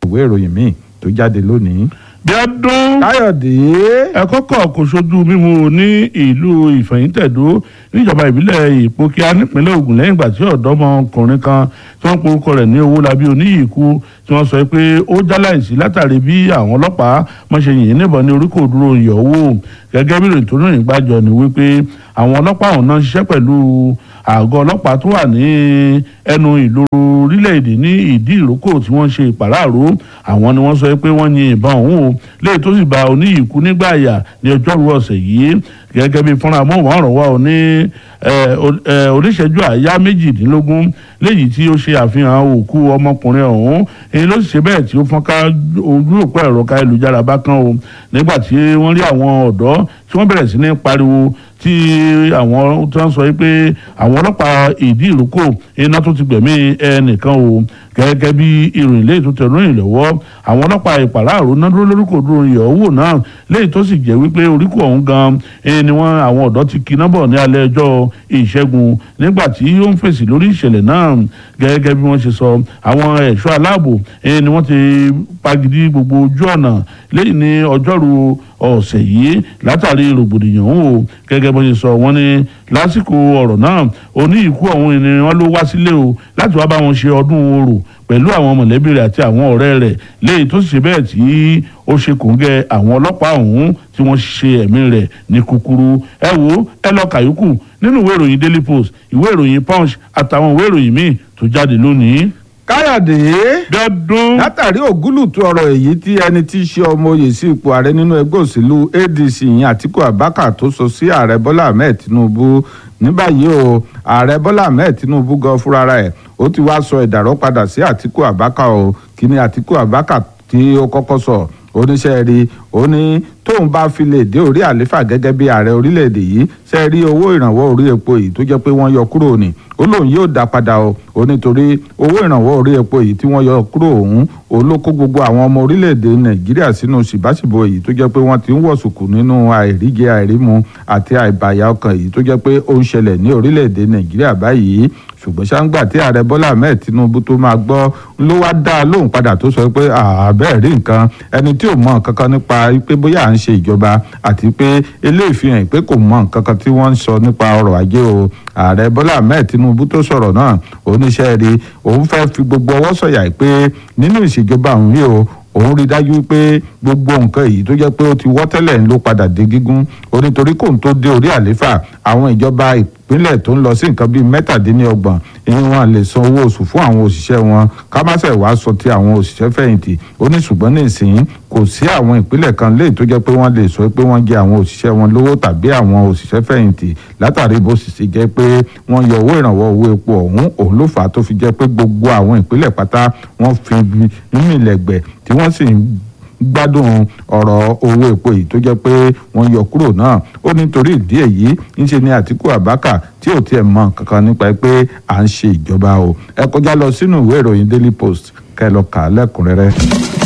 ìwé ìròyìn míì tó jáde lónìí. bí ọdún káyọ̀dé ẹ̀kọ́ kọ̀ kò sojú mímu ní ìlú ìfẹ̀yìntẹ̀dó níjọba ìbílẹ̀ ìpókíà nípínlẹ̀ Ògùn lẹ́yìn ìgbà tí ọ̀dọ́mọkùnrin kan tí wọ́n porúkọ rẹ̀ ní Owólabí Oníyìíkú tí wọ́n sọ pé ó jáláìsí látàrí bí àwọn ọlọ́pàá mọ̀ṣẹ́ yìí níbọn ní orí kò dúró ìyọ̀wò gẹ́gẹ́ bí ìròyìn tó rìn gbàjọ ni wípé àwọn ọlọ́pàá ọ̀hún náà ń ṣiṣẹ́ pẹ̀lú àgọ́ ọlọ́pàá tó wà ní ẹnu ìlú orílẹ̀-èdè ní ìdí ìrókò tí wọ́n ṣe ìpàráàró àwọn ni wọ́n sọ pé wọ́n yin ìbọn ọ̀hún o léyìí tó sì bá Oníyìíkú nígbà àyà ní ọjọ́rú ọ̀sẹ̀ yìí gẹ́gẹ́ bí fúnra mọ́wọ́rọ̀ wa ò ní oníṣẹ́jú àyá méjìdínlógún léyìí tí ó ṣe àfihàn òkú ọmọkùnrin ọ̀hún èyí ló sì ṣe bẹ́ẹ̀ tí ó fọ́n ká ojú òpó ẹ̀rọ káyélujára bákan o nígbà tí wọ́n rí àwọn ọ̀dọ́ tí wọ́n bẹ̀rẹ̀ sí ní pariwo tí àwọn tó ń sọ pé àwọn ọlọ́pàá ìdí ìrókò iná tó ti gbẹ̀mí ẹnìkan o gẹ́gẹ́ bí ìròyìn léyìí tó tẹ̀ lóyìn lọ́wọ́ àwọn ọlọ́pàá ìpàráàrò náà dúró lórúkọ dúró ìyọ̀wò náà léyìí tó sì jẹ́ wípé oríkò ọ̀hún gan ni wọ́n àwọn ọ̀dọ́ ti kiná bọ̀ ní alẹ́ ẹjọ́ ìṣẹ́gun nígbà tí ó ń fèsì lórí ìṣẹ̀lẹ̀ náà gẹ́gẹ́ bí wọ́n ṣe sọ àwọn ẹ̀ṣọ́ aláàbò ni wọ́n ti pagidi gbogbo ojú ọ̀nà lẹ́yìn ní ọjọ́rú ọ̀sẹ̀ yìí látàrí rògbòdìyàn o gẹ́gẹ́ bó ṣe sọ wọ́n ní lásìkò ọ̀rọ̀ náà Oníyìíkú ọ̀hún ni wọ́n ló wá sílé o láti wá bá wọn ṣe ọdún orò pẹ̀lú àwọn mọ̀lẹ́bí rẹ̀ àti àwọn ọ̀rẹ́ rẹ̀ léyìí tó sì ṣe bẹ́ẹ̀ tí ó ṣe kòńgẹ́ àwọn ọlọ́pàá ọ̀hún tí wọ́n ṣe ẹ̀mí rẹ̀ ní kúkúrú ẹ wo ẹ lọ kàyókù nínú ìwé ìròyìn Daily Post ìwé ìròyìn Punch àtàwọn ìwé ìròyìn míì tó jáde lónìí. káyọ̀dé bí ọdún látàrí ògúlùtù ọ̀rọ̀ èyí tí ẹni tí í ṣe ọmọ oyè sí ipò ààrẹ nínú ẹgbẹ́ òṣèlú ADC yìí Àtíkù Abubakar tó sọ sí ààrẹ Bọ́lá Ahmed Tinubu ní báyìí o ààrẹ Bọ́lá Ahmed Tinubu gan fúnra rẹ̀ ó ti wá sọ ìdàrọ́ padà sí Àtíkù Abubakar o kí ni Àtíkù Abubakar tí ó kọ́kọ́ sọ oníṣẹ́ rí ó ní tóun bá fi lè dé orí àléfà gẹ́gẹ́ bí ààrẹ orílẹ̀-èdè yìí ṣe rí owó ìrànwọ́ orí epo yìí tó jẹ́ pé wọ́n yọ kúrò ní ó lóun yóò dá padà o ó nítorí owó ìrànwọ́ orí epo yìí tí wọ́n yọ kúrò ọ̀hún ó ló kó gbogbo àwọn ọmọ orílẹ̀-èdè nàìjíríà sínú ṣìbáṣìbò èyí tó jẹ́ pé wọ́n ti ń wọ̀sùkù nínú àìríjẹ àìrímu àti àìbàyà ọkàn èyí tó jẹ́ pé ó ń ṣẹlẹ̀ ní orílẹ̀-èdè nàìjíríà báyìí ṣùgbọ́n ṣáńgbà tí ààrẹ bọ́lá ahmed tinubu tó máa gbọ́ ló wá dá a lóhùn padà tó sọ pé àbẹ́ẹ̀ rí nǹkan ẹni tí ò mọ nǹkan kan nípa pé bóyá à ń ṣe ìjọba àti pé eléyìí fi hàn pé kò mọ nǹkan kan tí wọ́n ń sọ nípa ọrọ̀ ajé o ààrẹ bọ́lá ahmed tinubu tó sọ̀rọ̀ náà oníṣẹ́ rí òun fẹ́ fi gbogbo ọwọ́ sọ̀yà pé nínú ìṣèjọba òun yìí o òun rí dájú pé gbogbo nǹkan èyí tó jẹ́ pé ó ti wọ́ tẹ́lẹ̀ ló padà dé gígùn ó nítorí kóun tó dé orí àléfà àwọn ìjọba ìpínlẹ̀ tó ń lọ sí nǹkan bíi mẹ́tàdínlọ́gbọ̀n ìyẹn wọn lè san owó oṣù fún àwọn òṣìṣẹ́ wọn ká má ṣe wàá sọ ti àwọn òṣìṣẹ́ fẹ̀yìntì ó ní ṣùgbọ́n nísìnyí kò sí àwọn ìpínlẹ̀ kan léyìí tó jẹ́ pé wọ́n lè sọ pé wọ́n jẹ àwọn òṣìṣẹ́ wọn lówó tàbí àwọn òṣìṣẹ́ fẹ̀yìntì látàrí bó sì ṣe jẹ́ pé wọ́n yọ owó ìrànwọ́ owó epo ọ̀hún òun ló fà á tó fi jẹ́ pé gbogbo àwọn ìpínlẹ̀ pátá wọ́n fi nínú ìlẹ̀gbẹ̀ tí wọ́n sì ń gbádùn ọ̀rọ̀ owó epo yìí tó jẹ́ pé wọ́n yọ kúrò náà ó nítorí ìdí èyí ńṣe ni Àtíkù Abubakar tí ò tiẹ̀ mọ kankan nípa pé à ń ṣe ìjọba o ẹ kọjá lọ sínú ìwé ìròyìn Daily Post kẹ́ lọ kà á lẹ́kùnrẹ́rẹ́.